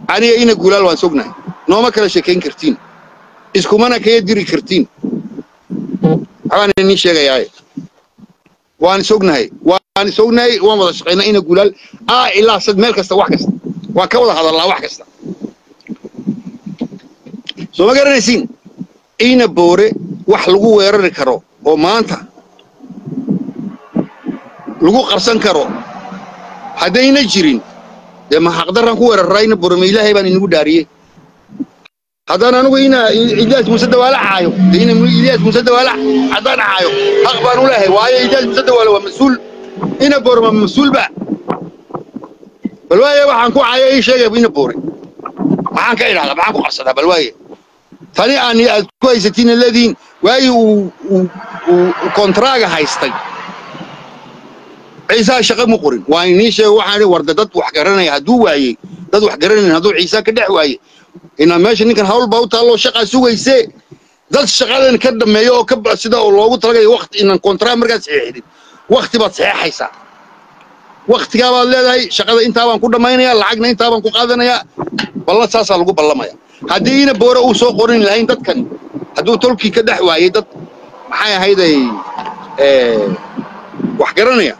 aniga ina guulaal waan sognahay nooma kala sheekayn kartiin iskumana kaya diri kartiin waxbaan inii sheegayaaye waan sognahay waan sognahay waan wada shaqaynaa ina guulaal aa ilaa sad meel kasta wax kasta waan ka wada hadallaa wax kasta soo ma garanaysiin ina boore wax lagu weerari karo oo maanta lagu qarsan karo haddayna jirin dee ma xaqdarran ku weerarraa ina boore ma ilaahay baan inagu dhaariyey haddaan anigu ina ilyaas muuse dawaale caayo dee ina ilyaas muuse dawaale haddaan caayo xaq baan u leehay waayo ilyaas muuse dawaale waa mas-uul ina boore ma mas-uulba bal waaye waxaan ku caayo ii sheegay ina boore maxaan ka idhahdaa maxaan ku qarsadaa bal waaye tani aan aad ku haysatiin leediin waagii uu uu kontraaga haystay ciisaa shaqo mu qorin waa inii sheego waxaan warda dad wax garanaya hadduu waayey dad wax garanayn hadduu ciisa ka dhex waaye inaa meesha ninkan hawl baa u taalloo shaqaa sugayse dad shaqadan ka dhameeyo oo ka sida loogu talagaya waqti inaan kontraag markaad saxeexdin waqti baad saxeexaysaa waqtigaa baad leedahay shaqada intaa baan ku dhammaynayaa lacagna intaa baan ku qaadanayaa balla saasaa lagu ballamaya haddii ina boore uu soo qorin lahayn dadkani hadduu tolkii ka dhex waayey dad maxay ahayday wax garanaya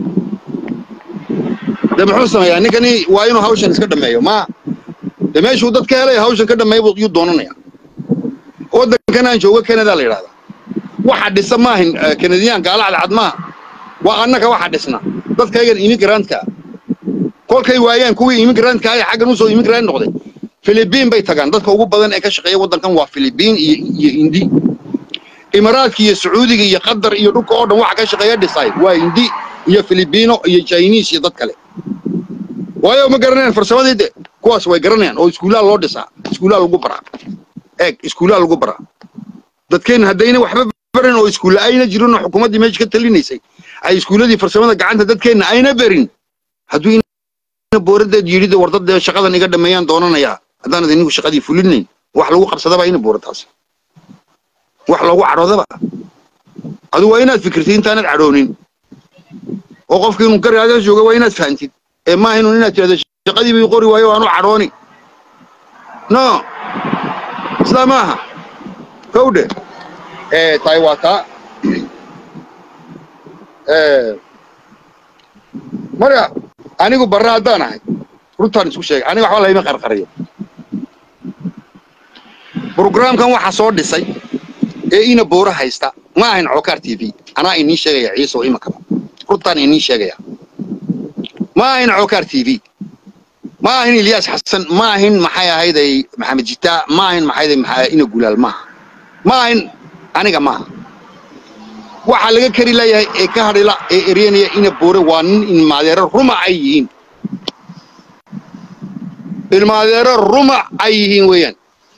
de muxuu sameeyaa ninkani waa inuu hawshan iska dhameeyo ma de meeshuu dad ka helay hawshan ka dhameeya yuu doonanaya waddankan aan joogo canada la yidhahdaa waxa dhisa maahin kanadiyaanka alacdacad maaha waa annaka waxa dhisna dadkaygan immigrantka kolkay waayaan kuwii immigrantka ay xaggan usoo immigrant noqday filibiin bay tagaan dadka ugu badan ee ka shaqeeya waddankan waa filibiin iyo iyo indi imaraadka iyo sacuudiga iyo qatar iyo dhulka oo dhan waxa ka shaqeeya dhisay waa indi iyo filibiino iyo chinese iyo dad kale waayo ma garanayaan farsamadii de kuwaas way garanayaan oo iskuullaa loo dhisaa iskuullaa lagu baraa eeg iskuullaa lagu baraa dadkeen haddayna waxba barin oo iskuulla ayna jirin oo xukuumaddii meesha ka talinaysay ay iskuulladii farsamada gacanta dadkeenna ayna berin hadduu booradeed yidhi war dad shaqadan iga dhameeyaan doonanayaa haddaanad inigu shaqadii fulinayn wax lagu qabsadaba ina boorataas wax loogu cadhoodaba adu waa inaad fikirtid intaanad cadhoonin oo qofka inuu gargaaga jooga waa inaad fahantid ee maaha inuu inaad tirahdo shaqadii bay qori waayo waanu cadhooni no sidaa maaha kowdhe tahay waa taa marka anigu barre haddaan ahay runtaan isku sheegay aniga waxba layma qarqariyo brograamkan waxa soo dhisay ee ina boora haysta ma ahayn cookaar t v anaa inii sheegaya ciise oo imakaba runtaan inii sheegaya ma ahayn cookaar t v ma ahayn ilyaas xasan ma ahayn maxay ahayday maxamed jitaa ma ahayn maxayday maxaa ina gulaal maaha ma ahayn aniga maaha waxaa laga kari leeyahay ee ka hadhila ee eryanaya ina boore waa nin ilmaadeero ruma ay yihiin ilmaadeero ruma ay yihiin weeyaan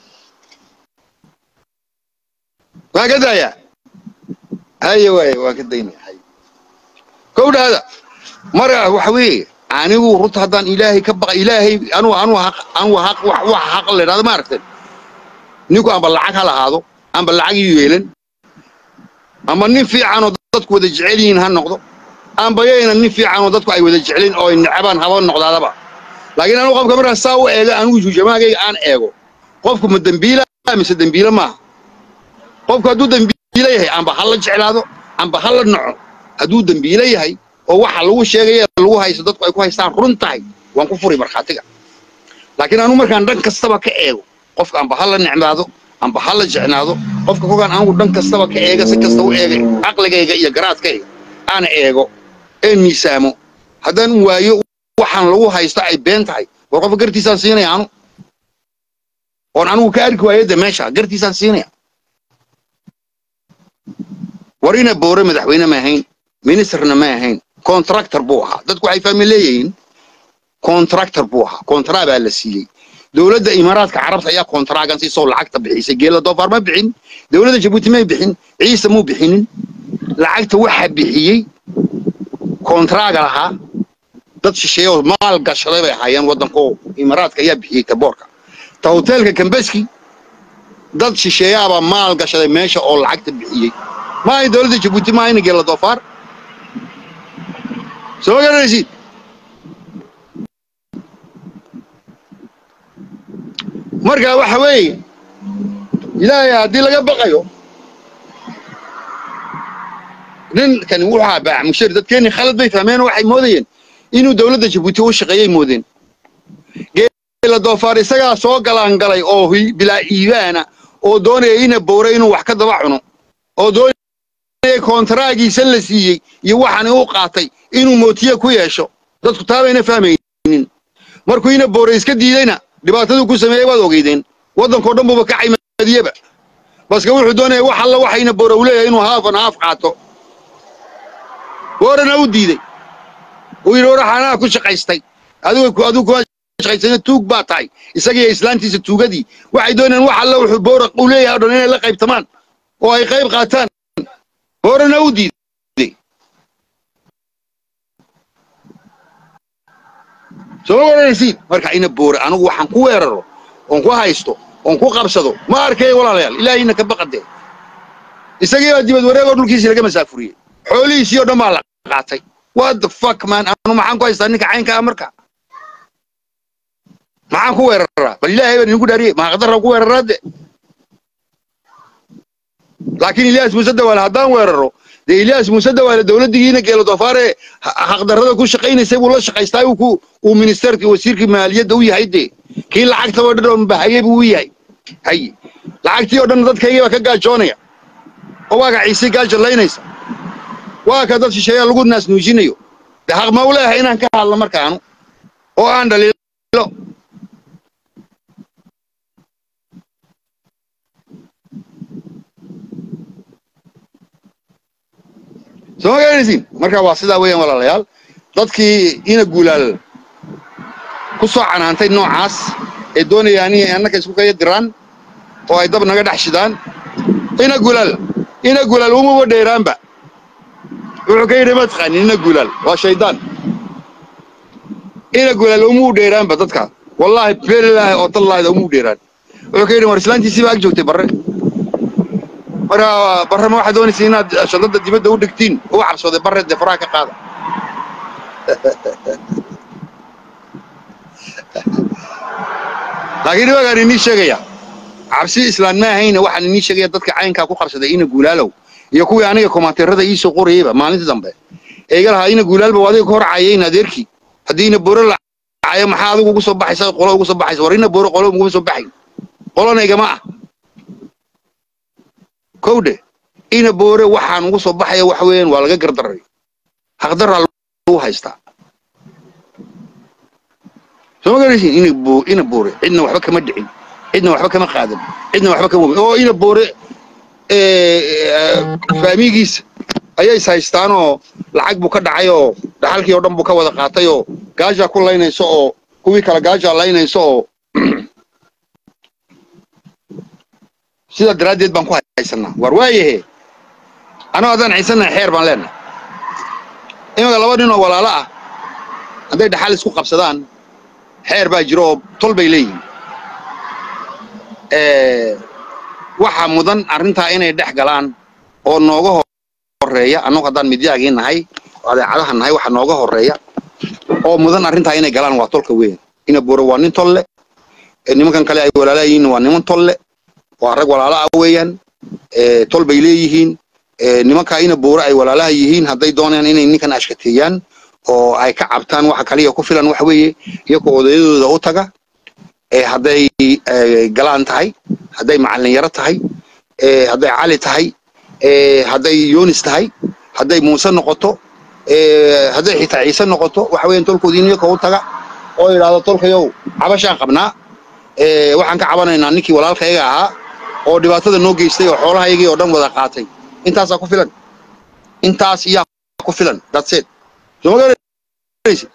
waan ka daayaa haye waaye waan ka daynaya haye kowdhaada marka waxa weeye anigu runta haddaan ilaahay ka baqa ilaahay anu anu haq anu haq wax wax haq la yidhahdo ma aragteen ninku amba lacag ha lahaado amba lacag ii yeelan ama nin fiicanoo dadku wada jecel yihiin ha noqdo amba yayna nin fiicanoo dadku ay wada jecelin oo ay necbaan haba noqdaadaba laakiin anigu qofka markaan saa u eega anigu juujamaagayga aan eego qofku ma dembiila mise dembiile maaha qofku hadduu dembiile yahay amba ha la jeclaado amba ha la naco hadduu dembiile yahay oo waxa lagu sheegaya lagu haysto dadku ay ku haystaan run tahay waan ku furi markhaatiga laakiin anigu markaan dhan kastaba ka eego qofka amba ha la necmaado amba ha la jecnaado qofka kolkaan anigu dhan kastaba ka eega si kasta u eegay caqligayga iyo garaadkayga aan eego ee miisaamo haddaan waayo waxaan lagu haysto ay been tahay war qofka gartiisaan siinaya anu oon anigu ka arki waayo de meesha gartiisaan siinaya war ina boore madaxweyne ma ahayn ministerna ma ahayn contractor buu ahaa dadku waxay fahmi leeyihiin contractor buu ahaa contract baa la siiyey dowladda imaaraadka carabta ayaa kontraagan siisoo lacagta bixisay geela doofaar ma bixin dowladda jabuuti may bixin ciise muu bixinin lacagta waxaa bixiyey kontraaga lahaa dad shisheeye oo maal gashaday bay ahaayeen waddankoo imaaraadka ayaa bixiyey taboorka ta hoteelka kambeski dad shisheeyaabaa maal gashaday meesha oo lacagta bixiyey maahay dowladda jabuuti maahayna geela doofaar soo garanaysid marka waxa weeye ilaahay haddii laga baqayo ninkani wuxuu ahaa baac mushir dadkeenni khalad bay fahmeen oo waxay moodayeen inuu dowladda jabuuti u shaqeeyay moodeen geela doofaar isagaa soo galaangalay oo hi- bilaa iibaana oo doonaya ina boore inuu wax ka daba cuno oo doonaya koontaraagiisa la siiyey iyo waxani u qaatay inuu mootiye ku yeesho dadku taabayna fahmaynin markuu ina boore iska diidayna dhibaataduu ku sameeyey waad ogeydeen waddankoo dhan buuba ka caymadiyeba baske wuxuu doonaya wax alla waxayna boore uu leeyahay inuu haafan haaf qaato boorena u diiday uu yidhi waraxanaa ku shaqaystay adigu adigu kuma shaqaysana tuug baa tahay isagiyo islaantiisa tuugadii waxay doonayaan wax alla wuxuu boora uu leeyahay o dhan inay la qaybtamaan oo ay qayb qaataan boorena u diiday soo ma garanaysiin marka ina boore anigu waxaan ku weeraro oon ku haysto oon ku qabsado ma arkay walaalayaal ilaahayna ka baqadee isagii baa dibad wareegoo dhulkiisii laga masaafuriyey xoolihiisii oo dhan baa la qaatay what the fuck man anu maxaan ku haystaa ninka caynka ah marka maxaan ku weeraraa bal ilaahay baan idinku dhaariyey mahaqdarra ku weeraraa de laakiin ilyaas muuse dawaale haddaan weeraro dee ilyaas muuse dawaale dowladdigiina geelo doofaare xaqdarrada ku shaqaynaysay buu la shaqaystaa uu ku uu ministerkii wasiirkii maaliyadda u yahay dee kii lacagtaba dhan oo bahayey buu u yahay haye lacagtii oo dhan dadkaygii baa ka gaajoonaya oo waa gaciisii gaajallaynaysa waa ka dad shisheeyaa lagu naasnuujinayo de xaq ma u leeyahay inaan ka hadlo markaanu oo aan dhaliilo soo ma garanaysiin marka waa sidaa weeyaan walaalayaal dadkii ina guulaal ku soo canaantay noocaas ee doonayaan inay annaka isku kaya diraan oo ay dab naga dhex shidaan ina guulaal ina guulaal umaba dheeraanba wuxuu ka yidhi ma taqaanin ina guulaal waa shaydaan ina guulaal umuu dheeraanba dadka wallaahi beelilaahi oo tallaahida umuu dheeraan wuxuu ka yidhi war islaantiisii baa ag joogtay barre marka barre ma waxaad doonaysa inaad shadada dibadda u dhigtiin u cabsooday barre dee faraha ka qaada laakiin iwagaan inii sheegaya cabsi islaan ma ahayna waxaan inii sheegaya dadka caynkaa ku qabsaday ina guulaalow iyo kuwii aniga komanteerada ii soo qorayeyba maalintii dambe ee iga lahaa ina guulaalba waa adiga ka hor cayayn adeerkii haddii ina boore la cayo maxaa adigu ugu soo baxaysa qolo ugu soo baxaysa war ina boore qolo uguma soo baxayn qolona igama ah kowdhe ina boore waxaan ugu soo baxaya waxa weeyaan waa laga gardaray haqdaraa lagu haystaa soo ma garanaysiin ina bo ina boore cidna waxba kama dhicin cidna waxba kama qaadan cidna waxba kama wabin oo ina boore faamigiisa ayay is haystaanoo lacag buu ka dhacay oo dhaxalkii oo dhan buu ka wada qaatay oo gaajaa ku laynayso oo kuwii kale gaajaa laynayso oo sidaa daraaddeed baan ku haysanaa war waayahe anoo haddaan ciisannahay xeer baan leenahay imanka laba nin oo walaalo ah hadday dhaxal isku qabsadaan xeer baa jiro oo tol bay leeyihiin waxa mudan arrintaa inay dhex galaan oo nooga horeeya annagu haddaan midyaagii nahay oo adeecadaha nahay waxa nooga horeeya oo mudan arrintaa inay galaan waa tolka weyn ina buure waa nin tolle nimankan kale ay walaalayihiin waa niman tolle waa rag walaalo ah weeyaan tol bay leeyihiin nimankaa ina buure ay walaalaha yihiin hadday doonayaan inay ninkan ashkateeyaan oo ay ka cabtaan waxa kaliya ku filan waxa weeye iyagoo odayadooda u taga hadday galaan tahay hadday macallin yaro tahay hadday cali tahay hadday yunis tahay hadday muuse noqoto hadday xitaa ciise noqoto waxa weeyaan tolkoodii iyagoo u taga oo yidhaahdo tolkayow cabashaan qabnaa waxaan ka cabanaynaa ninkii walaalkayaga ahaa oo dhibaatada noo geystay oo xoolahaygii oo dhan wada qaatay intaasaa ku filan intaas iyaa ku filan dadseed soo ma garanaysid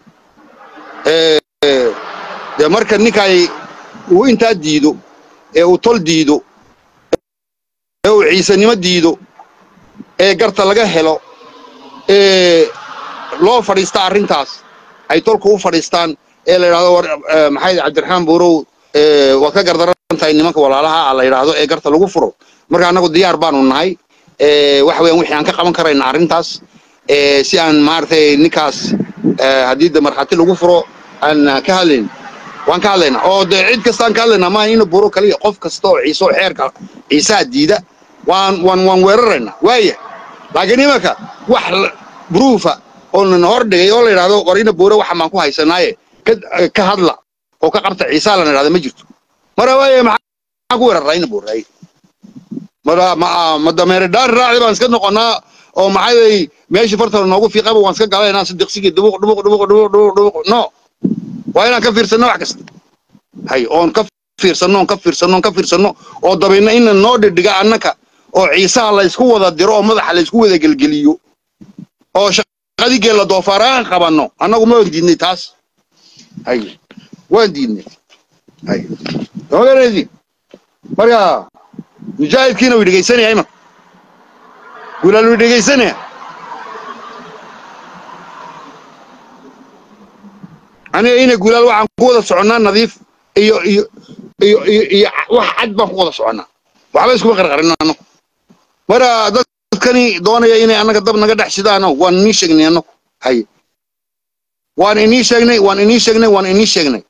dee marka ninkay uu intaa diido ee uu tol diido ee uu ciisanimo diido ee garta laga helo ee loo fadhiista arrintaas ay tolku u fadhiistaan ee la yidhahdo war maxay cabdiraxmaan buurow waad ka gardaran tahay nimanka walaalaha ah la yidhaahdo ee garta lagu furo marka annagu diyaar baanu nahay waxa weeyaan wixii aan ka qaban karayna arrintaas si aan maaragtay ninkaas haddii de markhaati lagu furo aan ka hadlayn waan ka hadlaynaa oo dee cid kastaan ka hadlaynaa maaha ina buro kaliya qof kasta oo ciise oo xeerka ciisaha diida waan waan waan weeraraynaa waaya laakiin imanka wax bruufa oo na hor dhigay oo la yidhahdo war ina buure waxa maan ku haysanaaye ka ka hadla oo ka qabta ciisaha lana yidhahda ma jirto mara waaya maxaa ku weeraraa ina buure mara ma ma dameere dhaar raacdi baan iska noqonnaa oo maxay meeshii fartana noogu fiiqaba waan iska galaynaa si diqsigii dhubuq dhubuq dhubuq dhubuq dhubuq dhubuq no waa inaan ka fiirsanno wax kasta hay oon ka fiirsanno oon ka fiirsanno oon ka fiirsanno oo dabayna ina noo dhidhiga annaka oo ciisaha la isku wada diro oo madaxa la isku wada gelgeliyo oo shaqadii geella doofaar aan qabanno annagu ma waan diidnay taas hay waan diidnay hay oganaydi marka mujaahidkiina wuu dhegaysanaya imanka gulaal wuu dhegaysanaya aniga ina gulaal waxaan ku wada soconnaa nadiif iyo iyo iyo iyo iyo wax cad baan ku wada soconnaa waxba iskuma qarqarin annagu mara dadkani doonaya inay annaga dab naga dhex shidaano waan inii sheegnay annagu haye waan inii sheegnay waan inii sheegnay waan inii sheegnay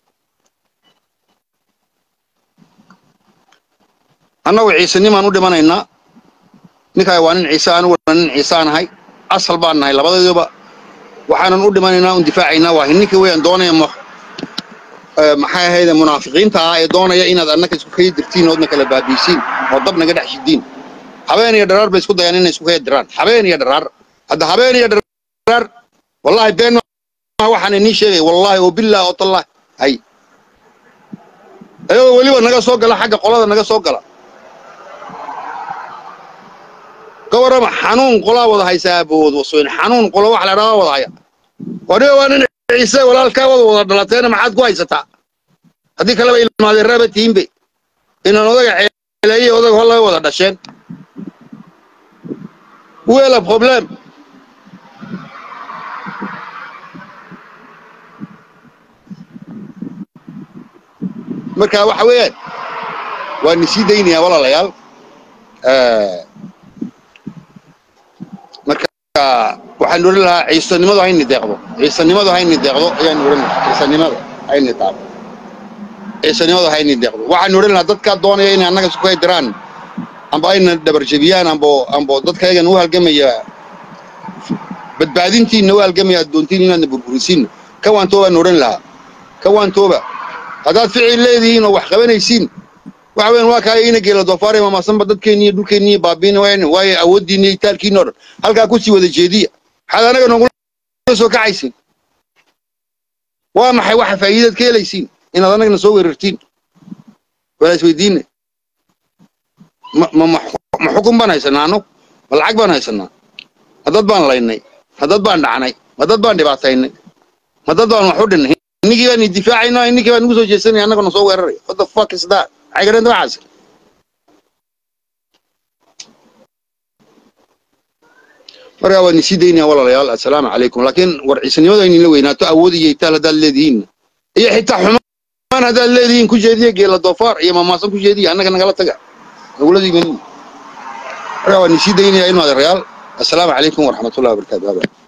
annagu ciisenimaan u dhimanaynaa ninkaay waa nin ciise aniguna nin ciise aan ahay asal baan nahay labadeeduba waxaanan u dhimanaynaa un difaacaynaa waa ninka weeyaan doonaya maxay ahayde munaafiqiinta ah ee doonaya inaad annaka isku kaya dirtiin oodna kala baabiisiin oo dab naga dhex shidiin habeen iyo dharaar bay isku dayaan inay isku kaya diraan habeen iyo dharaar hadda habeen iyo dharaar wallahi been waxaan inii sheegay wallahi oo billah oo tallah hay ayagoo weliba naga soo gala xagga qolada naga soo gala gawarama xanuun qolaa wada haysaa abood wasooyin xanuun qola wax la dhahaa wada haya waniga waa nin ciise walaalkaa wada wada dhalateena maxaad ku haysataa haddii kaleba ilmaadeen raaba tiinbe inaan odaga ceeleeye odaga hol laga wada dhasheen wela problem marka waxa weeyaan waan isii daynayaa walaalayaal marka waxaan odhan lahaa ciisanimadu hayni deeqdo ciisanimadu hayni deeqdo ayaan odhan lahaa ciisanimada hayni taabo ciisanimadu hayni deeqdo waxaan odhan lahaa dadkaa doonaya inay annaga isku diraan amba ayna dhabarjabiyaan ambo ambo dadkayagan u halgamaya badbaadintiinna u halgamaya addoontiin inaadna burburisiinna ka waan toobaan odhan lahaa ka waan tooba haddaad ficil leedihiin oo wax qabanaysiin waxa weyn waa kaaya ina geela doofaare mamaasanba dadkeenni iyo dhulkeenni iyo baabiina wayn waayo awooddiinna iyo taalkiinna oo dhan halkaa kusii wada jeediya maxaad anaga noogula soo kacaysiin waa maxay waxa faa'iidaad ka helaysiin inaad anagana soo weerartiin walaa isweydiinne ma ma ma xukun baan haysanaa annagu ma lacag baan haysanaa ma dad baan laynay ma dad baan dhacnay ma dad baan dhibaataynay ma dad baan wax u dhinnay innigii baan idifaacaynaa innigii baan nagu soo jeesanaya annagana soo weeraraya what the fuck is that maxay garanta waxaas markaa waan isii daynaya walaalayaal assalaamu calaykum laakiin war ciisanimada inay la weynaato awood iyo itaal haddaad leedihiin iyo xitaa xumaan haddaad leedihiin ku jeediya geela doofaar iyo mamaasan ku jeediya annaga nagala taga nagula diimanin markaa waan isii daynaya inu adeerayaal assalaamu calaykum waraxmatullahi wabarakaatu